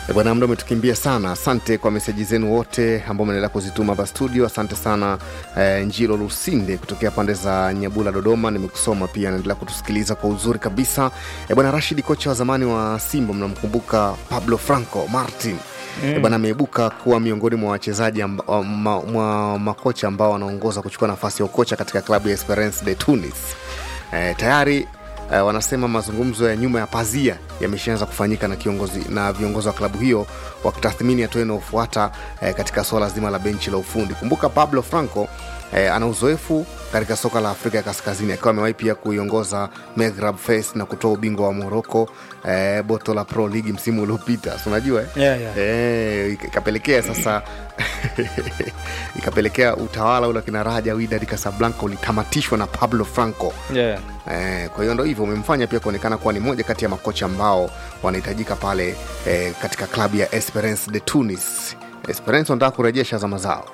E bwana, muda umetukimbia sana. Asante kwa meseji zenu wote ambao mnaendelea kuzituma hapa studio. Asante sana eh, Njilo Lusinde kutokea pande za Nyabula, Dodoma. Nimekusoma pia, naendelea kutusikiliza kwa uzuri kabisa. E bwana, Rashid, kocha wa zamani wa Simba, mnamkumbuka Pablo Franco Martin mm. bwana ameibuka kuwa miongoni mwa wachezaji amba- wa- ma, mwa makocha ambao wanaongoza kuchukua nafasi ya ukocha katika klabu ya Esperance de Tunis. Eh, tayari eh, wanasema mazungumzo ya nyuma ya pazia yameshaanza kufanyika na kiongozi na viongozi wa klabu hiyo wakitathmini hatua inayofuata eh, katika suala zima la benchi la ufundi. Kumbuka Pablo Franco eh, ana uzoefu katika soka la Afrika ya Kaskazini akiwa amewahi pia kuiongoza Maghreb Fes na kutoa ubingwa wa Morocco eh, Boto la Pro League msimu uliopita, si unajua eh? Yeah, yeah. Eh, ika- ikapelekea sasa ikapelekea utawala ule wa kina Raja Wydad Casablanca ulitamatishwa na Pablo Franco. Yeah. Eh, kwa hiyo ndo hivyo umemfanya pia kuonekana kuwa ni moja kati ya makocha ambao wanahitajika pale eh, katika klabu ya Esperance de Tunis. Esperance wanataka kurejesha zama zao.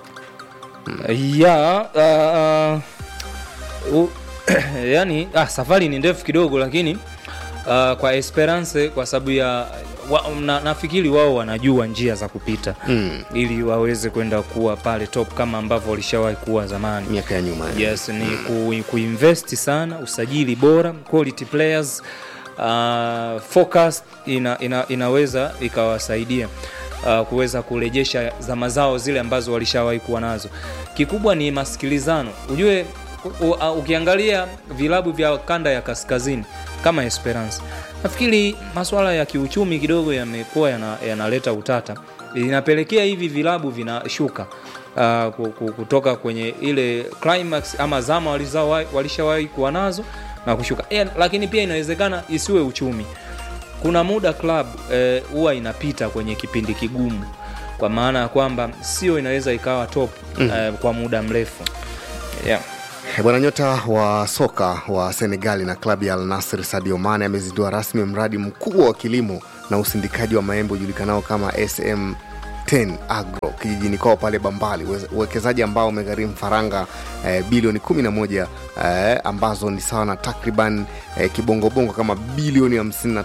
ya uh, uh, yani ah, safari ni ndefu kidogo lakini uh, kwa Esperance kwa sababu ya wa, na, nafikiri wao wanajua njia za kupita Mm. ili waweze kwenda kuwa pale top kama ambavyo walishawahi kuwa zamani miaka ya nyuma eh. yes ni ku, kuinvest sana usajili bora quality players uh, focus ina, ina, inaweza ikawasaidia uh, kuweza kurejesha zama zao zile ambazo walishawahi kuwa nazo kikubwa ni masikilizano ujue u, u, uh, ukiangalia vilabu vya kanda ya kaskazini kama esperance nafikiri masuala ya kiuchumi kidogo yamekuwa yana- yanaleta utata inapelekea hivi vilabu vinashuka uh, ku- ku- kutoka kwenye ile climax ama zama walizawa- walishawahi kuwa nazo na kushuka e, lakini pia inawezekana isiwe uchumi kuna muda club eh, huwa inapita kwenye kipindi kigumu kwa maana ya kwamba sio inaweza ikawa top mm. eh, kwa muda mrefu yeah. Eh, Bwana nyota wa soka wa Senegali na klabu ya Al Nassr Sadio Mane amezindua rasmi mradi mkubwa wa kilimo na usindikaji wa maembe ujulikanao kama SM 10 Agro kijijini kwao pale Bambali, Uwe- uwekezaji ambao umegharimu faranga eh, bilioni 11 eh, ambazo ni sawa na takriban eh, kibongobongo kama bilioni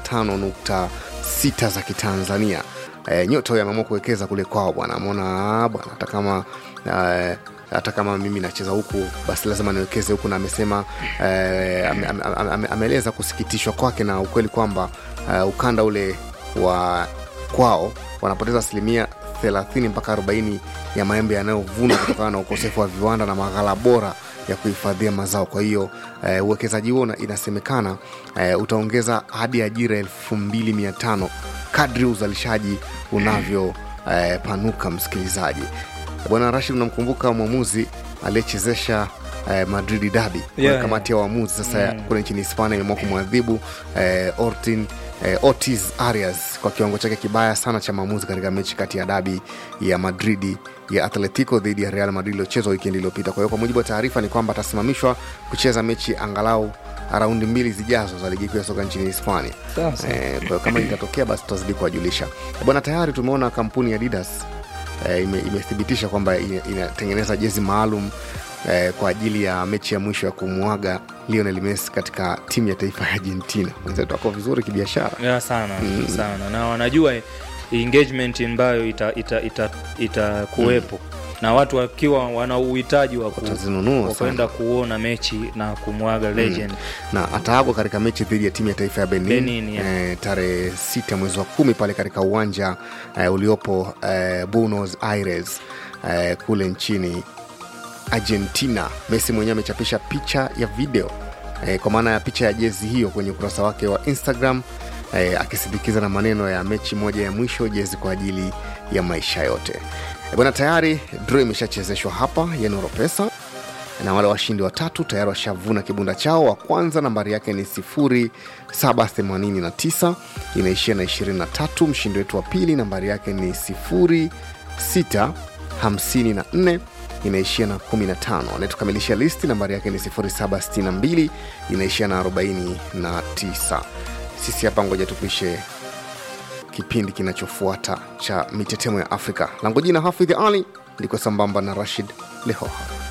55.6 za Kitanzania. Eh, nyota huyo ameamua kuwekeza kule kwao bwana, ameona bwana hata kama eh, hata kama mimi nacheza huku basi lazima niwekeze huku na amesema eh, ame- ame- ame- ameeleza kusikitishwa kwake na ukweli kwamba eh, ukanda ule wa kwao wanapoteza asilimia 30 mpaka 40 ya maembe yanayovunwa kutokana na ukosefu wa viwanda na maghala bora ya kuhifadhia mazao kwa hiyo eh, uwekezaji huo una- inasemekana eh, utaongeza hadi ajira 2500 kadri uzalishaji unavyo eh, panuka msikilizaji bwana rashid unamkumbuka mwamuzi aliyechezesha eh, madridi dabi Yeah, yeah, kamati ya waamuzi sasa mm. kule nchini hispania imeamua kumwadhibu eh, ortin eh, otis arias kwa kiwango chake kibaya sana cha maamuzi katika mechi kati ya dabi ya madridi ya atletico dhidi ya real madrid iliyochezwa wikendi iliyopita kwa hiyo kwa mujibu wa taarifa ni kwamba atasimamishwa kucheza mechi angalau raundi mbili zijazo za ligi kuu ya soka nchini hispania Sasa. eh, kwa hiyo kama itatokea basi tutazidi kuwajulisha bwana tayari tumeona kampuni ya adidas eh, ime, imethibitisha kwamba ina- inatengeneza jezi maalum eh, kwa ajili ya mechi ya mwisho ya kumwaga Lionel Messi katika timu ya taifa ya Argentina. Wenzetu wako vizuri kibiashara. yeah, sana mm. sana na wanajua engagement ambayo itakuwepo ita, ita, ita kuwepo. na watu wakiwa wana uhitaji wa ku- Watazinunua wa kwenda kuona mechi na kumwaga legend na ataagwa katika mechi dhidi ya timu ya taifa ya Benin, Benin, yeah. eh, tarehe sita mwezi wa kumi pale katika uwanja eh, uliopo eh, Buenos Aires eh, kule nchini Argentina. Messi mwenyewe amechapisha picha ya video eh, kwa maana ya picha ya jezi hiyo kwenye ukurasa wake wa Instagram eh, akisindikiza na maneno ya mechi moja ya mwisho, jezi kwa ajili ya maisha yote. Eh, bwana, tayari draw imeshachezeshwa hapa ya Noropesa na wale washindi watatu tayari washavuna kibunda chao. Wa kwanza nambari yake ni 0789 inaishia na 23. Mshindi wetu wa pili nambari yake ni 0654 inaishia na 15. Anayetukamilisha listi nambari yake ni 0762 inaishia na 49. Sisi hapa ngoja tupishe kipindi kinachofuata cha mitetemo ya Afrika. Langu jina Hafidh Ali, liko sambamba na Rashid Lehoha.